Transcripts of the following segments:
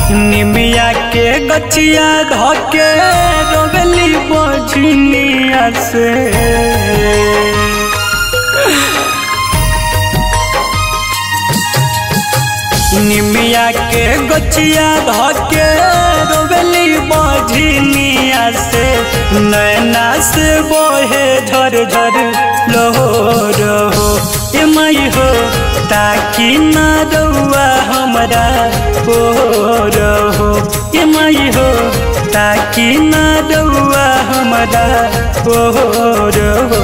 निमिया के गछिया धके रोवेली बझनिया से निमिया के गछिया धके रोवेली बझनिया से नैना से बोहे झर झर लोहो रहो ए मई हो ताकि न रउआ हमरा ओ रहो ए मई हो ताकि न रउआ हमरा ओ रहो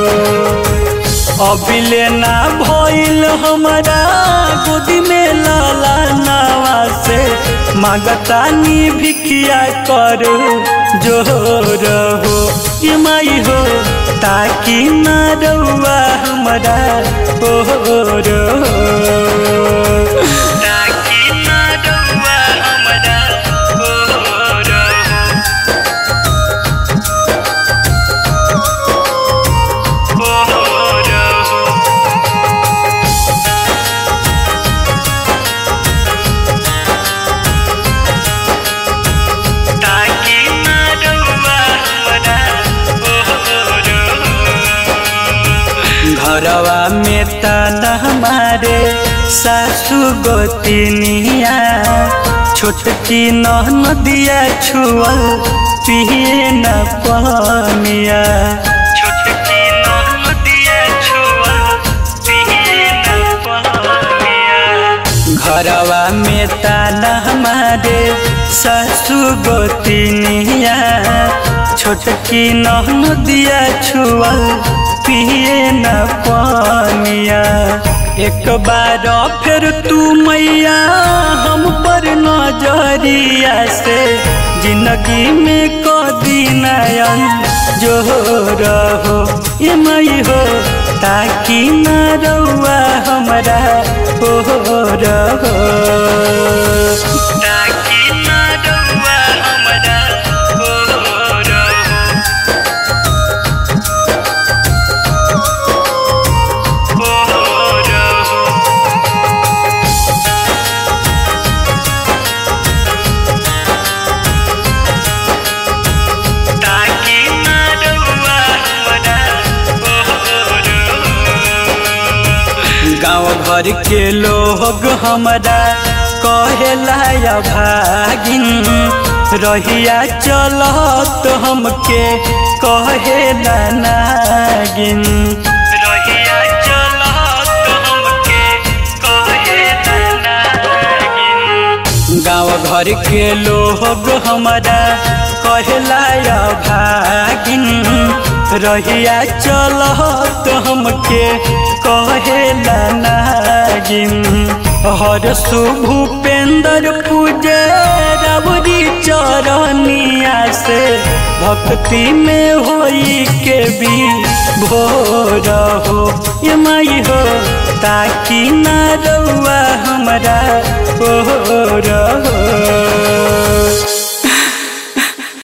अबिले ना भइल हमरा गोदी में लाला नावा से मागतानी भिखिया कर जो रहो ये माई हो ताकि न रउआ हमरा ओ रहो ताकि न रउआ हमरा ओ रहो घरवा में तना हमारे सासू गोतिनिया छोटकी नदिया छुअल पिए न पानिया छोटकी नदिया छुअल पिए न पानिया घरवा में तना हमारे सासू गोतिनिया छोटकी नदिया छुअल पिए न पानिया एक बार फिर तू मैया हम पर नजरिया से जिंदगी में कदी नयन जो रहो ये मई हो ताकि न रउआ हमरा हो रहो ताकि न रउआ हमरा हो रहो गाँव भर के लोग हमरा कहेला भागिन रहिया चलत हमके कहेला नागिन रहिया चलत हमके कहेला नागिन गाँव घर के लोग हमरा कहेला भागिन रहिया चलत हमके कहेला नागिन हर भूपेंद्र पूजे रबरी चरनिया से भक्ति में होई के भी भोर हो ये माई हो ताकि न रउआ हमरा ओ रहो